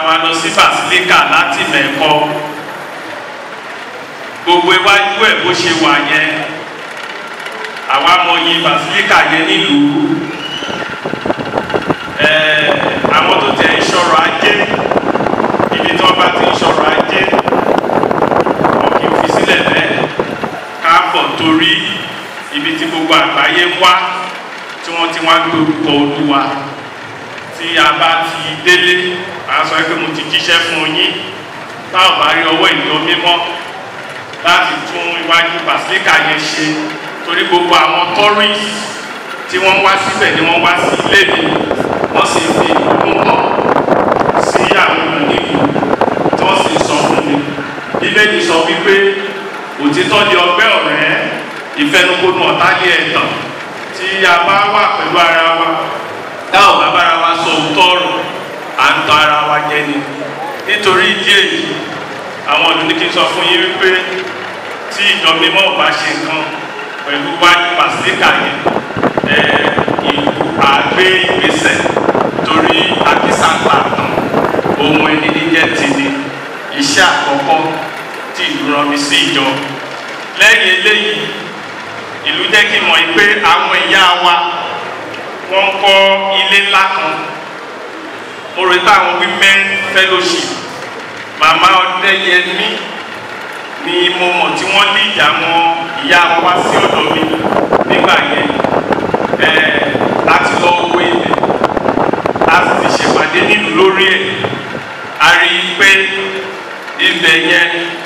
wa lọ sí basilica láti mẹ́kọ́ gbogbo iwájú ẹ̀ bó ṣe wà yẹn àwa mọyì basilica yẹn nílùú ẹ̀ẹ́ àwọn tó tẹ̀ ń ṣọ̀rọ̀ ajé ibi tí wọ́n bá ti ń ṣọ̀rọ̀ ajé wọn kì í fi sílẹ̀ bẹ́ẹ̀ káàbọ̀ torí ibi tí gbogbo àgbáyé ń wá tí wọ́n ti wá ń gbórúkọ olúwa tí a bá ti délé a sọ pé mo ti jíṣẹ́ fún yín táwọn bá rí ọwọ́ ìlú mímọ́ láti tún iwájú basilica yẹn ṣe torí gbogbo àwọn tourist tí wọ́n wá síbẹ̀ ni wọ́n wá sí ilé mi wọ́n sì fi ìlú hàn sí àwọn èèyàn nílùú tí wọ́n sì sọ fún mi ilé mi sọ wípé òtítọ́ di ọgbẹ́ ọ̀rẹ́ ìfẹnukonu ọ̀tá ní ẹ̀tàn tí a bá wà pẹ̀lú ara wa táwọn bá bára wa sọ òótọ́ ọ̀rọ̀ à ń tọ́ ara wa jẹ ni nítorí ìdí èyí àwọn ọdún ní kí n sọ fún yín wípé tí ìjọ mímọ́ ò bá ṣe nǹkan pẹ̀lú wájú pàṣípà yẹn ìlú àgbé ìgbésẹ̀ torí àkísàpà ohun ẹni níjẹ́ ti ni iṣẹ́ àkọ́kọ́ tí ìlú rán mi sí ìjọ lẹ́yìn eléyìí ìlú jẹ́ kí n mọ̀ pé àwọn ìyá wa wọ́n kọ́ ilé ńlá kan mo rò pé àwọn women fellowship màmá ọdẹyẹmí ni mo mọ̀ tí wọ́n lé ìjà wọn ìyá wọn wá sí ọ̀dọ̀ mi nígbà yẹn láti lọ owó ilẹ̀ láti ti ṣèpàdé nílùú lórí ẹ̀ a rí i pé ibẹ̀ yẹn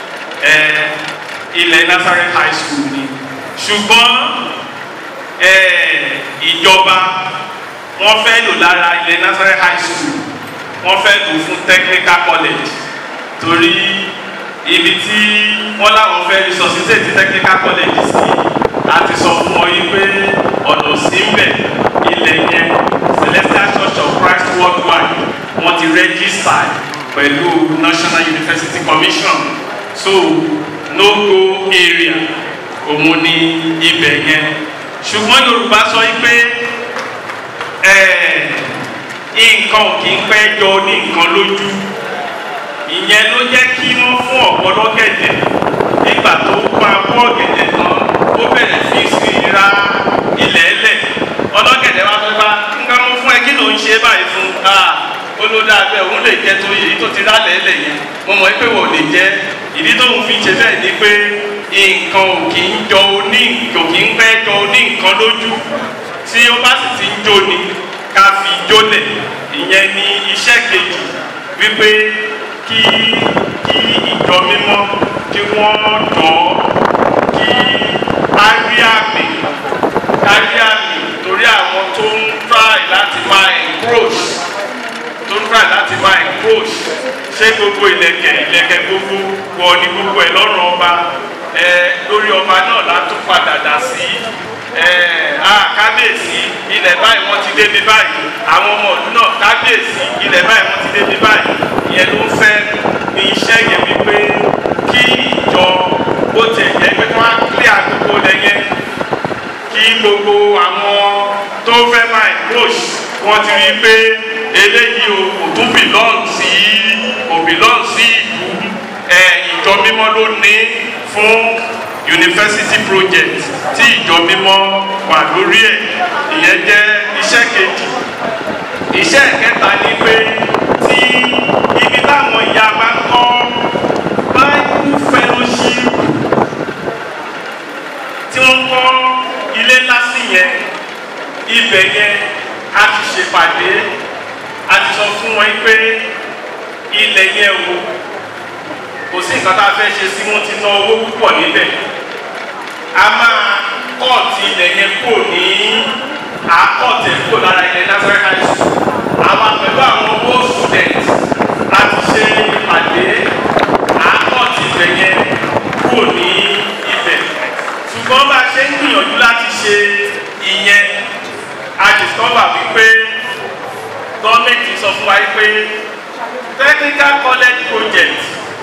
ilẹ̀ Nazareth high school ni ṣùgbọ́n ìjọba wọ́n fẹ́ lò lára ilẹ̀ Nazareth high school wọ́n fẹ́ lò fún technical college torí ibi tí wọ́n láwọn fẹ́ resuscitate technical college sí a ti sọ fún ọ yìí pé ọ̀nà sí ń bẹ̀ ilẹ̀ yẹn Celestial Church of Christ worldwide wọ́n ti register pẹ̀lú National University Commission so no go area òun ni ibẹ̀ yẹn ṣùgbọ́n Yorùbá sọ yìí pé nǹkan ò kì í pẹ́ jọ ní nǹkan lójú ìyẹn ló jẹ́ kí wọ́n fún ọ̀pọ̀ lọ́gẹ̀dẹ̀ nígbà tó pa bọ́ ọ̀gẹ̀dẹ̀ tán ó bẹ̀rẹ̀ sí sí ra ilẹ̀ ẹlẹ̀ ọlọ́gẹ̀dẹ̀ wa fẹ́ bá nǹkan mú fún ẹ kí ló ń ṣe báyìí fún olódà bẹ́ẹ̀ òun lè jẹ́ tó yẹ èyí tó ti rálẹ̀ ẹlẹ̀ yẹn mo mọ̀ pé wò lè jẹ́ ìdí tó ń fi ṣe bẹ́ẹ̀ ni pé nǹkan ò kì í jọ oní kò kì í pẹ́ jọ oní nǹkan lójú tí ó bá sì ti ń jó ni ká fi jólẹ̀ ìyẹn ni iṣẹ́ kejì wípé kí kí ìjọ mímọ́ kí wọ́n jọ kí á rí àmì ká rí àmì torí àwọn tó ń try láti máa encroach tó ń try láti máa encroach ṣé gbogbo ìlẹ̀kẹ̀ ìlẹ̀kẹ̀ gbogbo wọ ní gbogbo ẹ̀ lọ́rùn ọba ẹ lórí ọba náà látún padà dà sí ẹ a kábíyèsí ilẹ̀ báyìí wọ́n ti débi báyìí àwọn ọmọ ọdún náà kábíyèsí ilẹ̀ báyìí wọ́n ti débi báyìí ìyẹn ló ń fẹ́ ní iṣẹ́ yẹn wípé kí ìjọ bó tiẹ̀ jẹ́ pé wọ́n á kílẹ̀ àdúgbò lẹ́yìn kí gbogbo àwọn tó fẹ́ máa encroach wọ́n ti rí i pé eléyìí o kò tún belong sí kò belong sí ìlú ẹ ìjọ mímọ́ ló ní fún university project tí ìjọ mímọ́ wà lórí ẹ̀ ìyẹn jẹ́ iṣẹ́ kejì iṣẹ́ kẹta ni pé tí ibi táwọn ìyá bá ń kọ́ bible fellowship tí wọ́n kọ́ ilé ńlá sí yẹn ibẹ̀ yẹn a ti ṣèpàdé a ti sọ fún wọn pé ilẹ̀ yẹn o kò sí nǹkan tá a fẹ́ ṣe sí wọn ti ná owó púpọ̀ níbẹ̀ a máa kọ́ọ̀tì ilẹ̀ yẹn kò ní àkọ́ọ̀tì ẹ̀ kò lára ilẹ̀ Nazareth high school àwa pẹ̀lú àwọn owó student láti ṣe ìpàdé àkọ́ọ̀tì ibẹ̀ yẹn kò ní ibẹ̀ ṣùgbọ́n bá a ṣe ń gbìyànjú láti ṣe ìyẹn a discover wípé gọ́ọ̀mẹ̀ntì sọ fún wa pé technical college project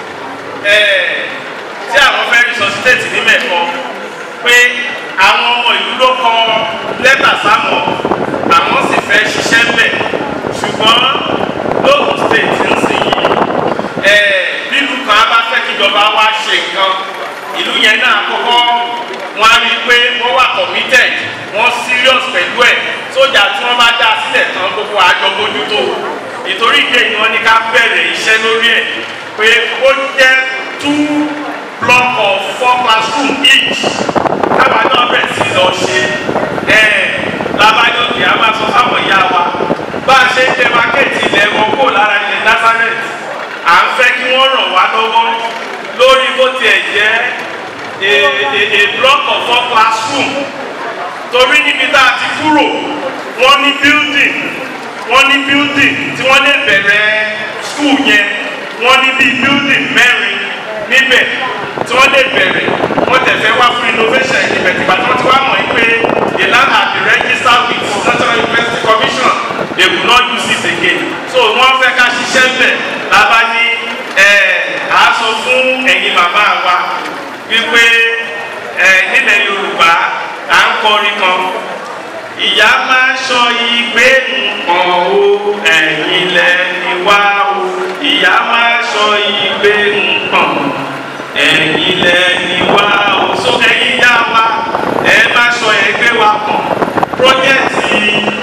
tí àwọn fẹ́ resuscitate ní mẹ́kọ pé àwọn ọmọ ìlú ló kọ lẹ́tà sáwọn àwọn sì fẹ́ ṣiṣẹ́ bẹ̀ ṣùgbọ́n lóògùn state ń sìn nísìnyí ẹ bílù kan bá fẹ́ kíjọba wá ṣe nǹkan ìlú yẹn náà kọ́kọ́ wọn á rí i pé wọ́n wà committed wọ́n serious pẹ̀lú ẹ̀ sójà tí wọ́n bá dá sílẹ̀ tán gbogbo àjọ bójútó ìtorí ìdí èyí wọn ní ká bẹ̀rẹ̀ iṣẹ́ lórí ẹ̀ pé ó jẹ́ two block of four classroom each káwa náà bẹ̀rẹ̀ sí lọ ṣe ẹ̀ lábájọ́kì á máa sọ fáwọn ìyá wa bá a ṣe ń tẹ mákẹ́ẹ̀tì ilẹ̀ wọn kó lára ilẹ̀ nazareth à ń fẹ́ kí wọ́n ràn wá lọ́wọ́ lórí bó tiẹ̀ jẹ́ a a a block of four classroom torí níbi tá a ti kúrò wọ́n ní building wọ́n ní building tí wọ́n lè bẹ̀rẹ̀ school yẹn wọ́n ní bíi building mẹ́rin níbẹ̀ tí wọ́n lè bẹ̀rẹ̀ wọ́n tẹ̀fẹ́ wá fún innovation níbẹ̀ tìgbà tí wọ́n ti wá mọ̀ yín pé the land had been registered with national university commission they will not use it again so wọ́n fẹ́ ká ṣiṣẹ́ bẹ̀ lábá ní ẹ̀ á sọ fún ẹ̀yin màmá wa wípé ẹ̀ nílẹ̀ yorùbá à ń kọrin kan ìyá máa sọ ìgbé nǹkan o ẹ̀yin lẹ́ni wá o ìyá máa sọ ìgbé nǹkan ẹ̀yin lẹ́ni wá o so ẹ̀yin yá wa ẹ má sọ ẹgbẹ́ wa pọ̀ pọ́jẹ́tì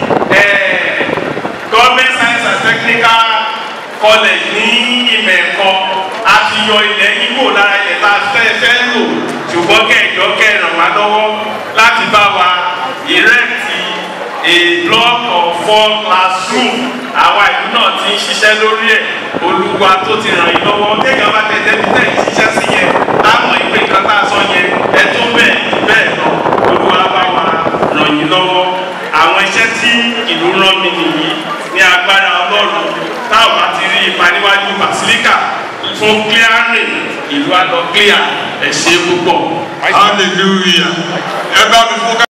ẹ̀ government science and technical college ní ìmẹ̀kọ a ti yọ ilẹ̀ Ìgbò lára ilẹ̀ tá a fẹ́ fẹ́ lò ṣùgbọ́n kẹjọ kẹràn wá lọ́wọ́ láti bá wa ìrẹ́tì a block of four classroom àwa ìlú náà ti ń ṣiṣẹ́ lórí ẹ̀ olúwa tó ti ràn yín lọ́wọ́ téèyàn bá tẹ̀lé bí tẹ̀ ń ṣiṣẹ́ sí yẹn láwọn ìpè kan tá a sọ yẹn ẹ tó bẹ́ẹ̀ bẹ́ẹ̀ lọ olúwa bá wa ràn yín lọ́wọ́ àwọn iṣẹ́ tí ìlú rán mi nìyí ní agbára ọlọ́run táwọn bá ti rí ipa níwájú basilica fún clearing ìlú àlọ́ clear ẹ̀ ṣe púpọ̀. hallelujah ẹ bá mi fún ká.